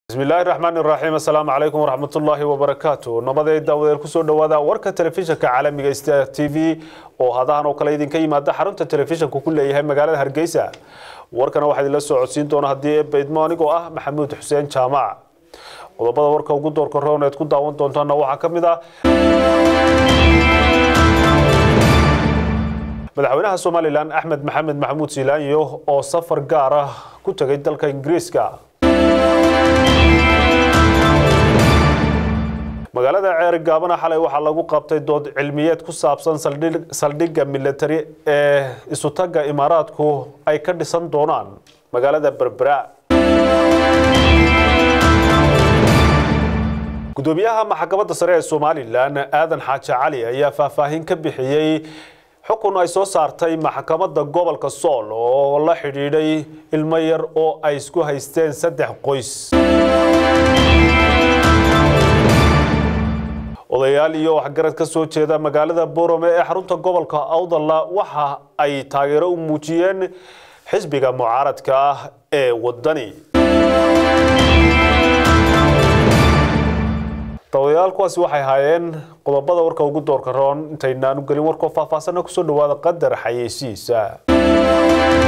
bismillaahi raxmaan iraxiim assalaamu calaykum waraxmatullaahi wabarakaatu nabaday daawadeel kusoo dhowaada warka telefishinka caalamiga star t v oo hadahan oo kale idinka yimaada xarunta telefishanku ku leeyahay magaalada hargeysa warkana waxaa idinla soo codsiin doona haddii eebaydmo anigoo ah maxamuud xuseen jaamac qodobada warka ugu doorka roon eed ku daawan doontaana waxaa ka mid ah madaxweynaha somalilan axmed maxamed maxamuud siilaanyo oo safar gaar ah ku tegay dalka ingiriiska magaalada ceeri gaabana xalay waxaa lagu qabtay dood cilmiyeed ku saabsan saldhigga militari ee isutagga imaaraadku ay ka dhisan doonaan magaalada berbera gudoomiyaha maxkamadda sare ee somalilan aadan xaaji cali ayaa faahfaahin ka bixiyey xukun ay soo saartay maxkamadda gobolka sool oo la xidhiidhay ilmo yar oo ay isku haysteen saddex qoys odayaal iyo waxgarad ka soo jeeda magaalada borome ee xarunta gobolka awdalla waxa ay taageero u muujiyeen xisbiga mucaaradka ah ee wadani dawadayaal kuwaasi waxay haayeen qodobada warka ugu doorka roon intaynaanu gelin warkoo faahfaahsana kusoo dhawaada qadar xayeysiisa